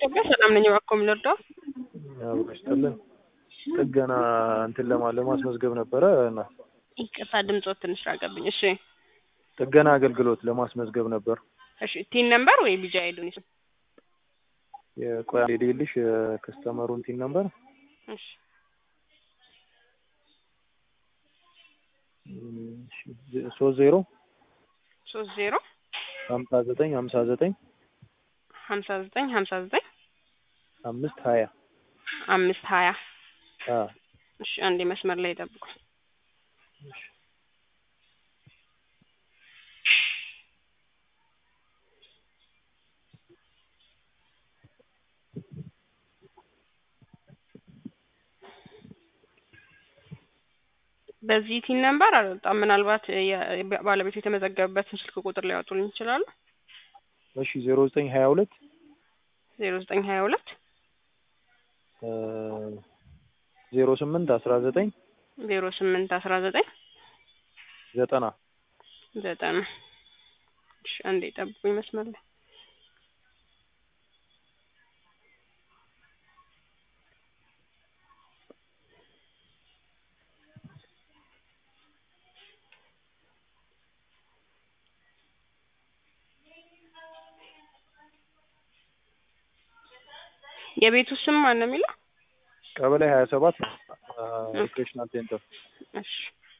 ኢትዮጵያ ሰላም ነኝ። እባክዎ ምን ልርዳው? አብሮ ይስጥልን። ጥገና እንትን ለማ ለማስመዝገብ ነበረ እና ይቅርታ ድምጾት ትንሽ ራቀብኝ። እሺ ጥገና አገልግሎት ለማስመዝገብ ነበር። እሺ ቲን ነምበር ወይ ቢጃ አይዱን ይስም የቆያ ሌልሽ ከስተመሩን ቲን ነበር እሺ ሶስት ዜሮ ሶስት ዜሮ ሀምሳ ዘጠኝ ሀምሳ ዘጠኝ ሀምሳ ዘጠኝ ሀምሳ ዘጠኝ አምስት ሀያ አምስት ሀያ አ እሺ አንዴ መስመር ላይ ጠብቁ። በዚህ ቲን ነምበር አልወጣም። ምናልባት የ- ባለቤቱ የተመዘገበበትን ስልክ ቁጥር ሊያወጡልኝ ይችላሉ? እሺ ዜሮ ዘጠኝ ሀያ ሁለት ዜሮ ዘጠኝ ሀያ ሁለት ዜሮ ስምንት አስራ ዘጠኝ ዜሮ ስምንት አስራ ዘጠኝ ዘጠና ዘጠና እሺ አንዴ ጠብቁኝ መስመር ላይ የቤቱ ስም ማን ነው የሚለው? ቀበሌ ሀያ ሰባት ሪክሬሽናል ሴንተር እሺ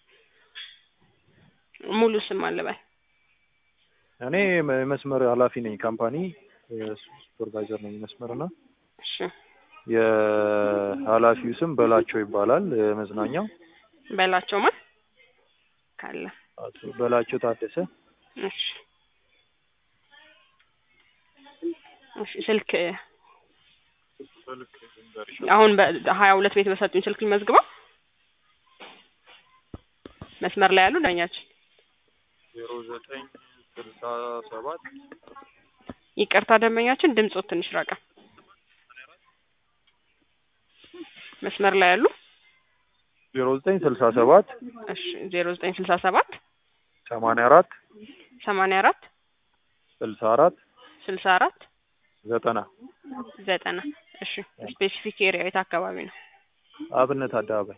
ሙሉ ስም አለ በል። እኔ የመስመር ኃላፊ ነኝ። ካምፓኒ ሱፐርቫይዘር ነኝ መስመር እና እሺ የኃላፊው ስም በላቸው ይባላል። መዝናኛው በላቸው ማን ካለ አቶ በላቸው ታደሰ እሺ እሺ ስልክ አሁን በሀያ ሁለት ቤት በሰጡኝ ስልክ መዝግበው መስመር ላይ ያሉ ዳኛችን ዜሮ ዘጠኝ ስልሳ ሰባት ይቅርታ ደንበኛችን ድምጾት ትንሽ ራቀ። መስመር ላይ ያሉ ዜሮ ዘጠኝ ስልሳ ሰባት እሺ ዜሮ ዘጠኝ ስልሳ ሰባት ሰማንያ አራት ሰማንያ አራት ስልሳ አራት ስልሳ አራት ዘጠና ዘጠና እሺ ስፔሲፊክ ኤሪያ የት አካባቢ ነው? አብነት አደባባይ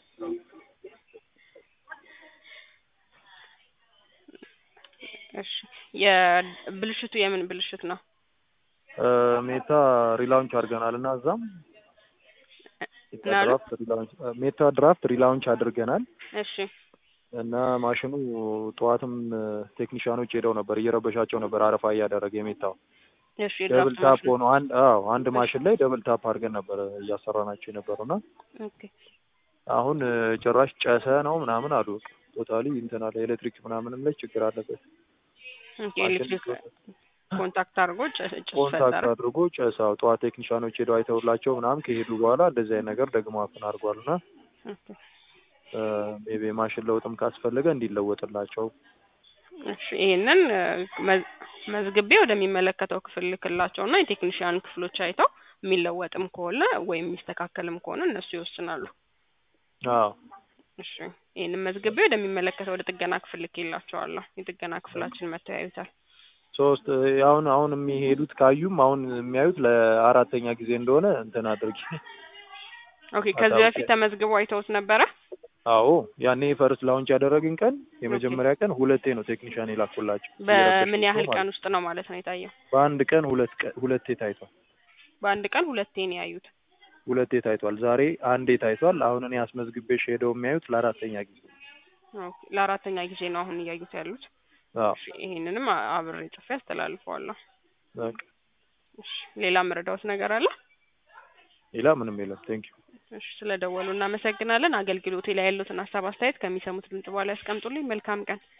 እሺ የብልሽቱ የምን ብልሽት ነው? ሜታ ሪላውንች አድርገናል እና እዛም ሜታ ምናሉ? ድራፍት ሪላውንች ሜታ ድራፍት ሪላውንች አድርገናል እሺ እና ማሽኑ ጠዋትም ቴክኒሻኖች ሄደው ነበር እየረበሻቸው ነበር አረፋ እያደረገ የሜታው እሺ ደብል የድራፍት ታፕ ማሽን ሆኖ አንድ አዎ አንድ ማሽን ላይ ደብል ታፕ አድርገን ነበር እያሰራናቸው የነበረው እና ኦኬ አሁን ጭራሽ ጨሰ ነው ምናምን አሉ። ቶታሊ እንትን አለ ኤሌክትሪክ ምናምንም ላይ ችግር አለበት። ኦኬ ኤሌክትሪክ ኮንታክት አድርጎ ጭስ ጭስ ኮንታክት ፈጠረ። አድርጎ ጨሳው ጠዋት ቴክኒሻኖች ሄደው አይተውላቸው ምናምን ከሄዱ በኋላ እንደዚህ አይነት ነገር ደግሞ አፍን አድርጓል እና ኦኬ ሜቢ ማሽን ለውጥም ካስፈለገ እንዲለወጥላቸው እሺ ይሄንን መዝ- መዝግቤ ወደሚመለከተው ክፍል ልክላቸው እና የቴክኒሽያን ክፍሎች አይተው የሚለወጥም ከሆነ ወይም የሚስተካከልም ከሆነ እነሱ ይወስናሉ። አዎ እሺ ይህንን መዝግቤ ወደሚመለከተው ወደ ጥገና ክፍል ልኬላቸዋለሁ። የጥገና ክፍላችን መጥተው ያዩታል። ሶስት አሁን አሁን የሚሄዱት ካዩም አሁን የሚያዩት ለአራተኛ ጊዜ እንደሆነ እንትን አድርጊ። ኦኬ ከዚህ በፊት ተመዝግበው አይተውት ነበረ? አዎ ያኔ ፈርስት ላውንች ያደረግን ቀን የመጀመሪያ ቀን ሁለቴ ነው ቴክኒሻን የላኩላቸው። በምን ያህል እየረበሻቸው ቀን ማለት ውስጥ ነው ማለት ነው የታየው? ነው። በአንድ ቀን ሁለት ቀን ሁለቴ ታይቷል። በአንድ ቀን ሁለቴ ነው ያዩት። ሁለቴ ታይቷል። ዛሬ አንዴ ታይቷል። አሁን እኔ አስመዝግቤሽ ሄደው የሚያዩት ለአራተኛ ጊዜ። ኦኬ ለአራተኛ ጊዜ ነው አሁን እያዩት ያሉት። አዎ እሺ ይሄንንም አ- አብሬ ጽፌ አስተላልፈዋለሁ። በቃ እሺ ሌላ መረዳዎት ነገር አለ? ሌላ ምንም የለም። ቴንክ ዩ እሺ ስለደወሉ እናመሰግናለን። አገልግሎቴ ላይ ያሉትን ሀሳብ አስተያየት ከሚሰሙት ድምጽ በኋላ ያስቀምጡልኝ። መልካም ቀን።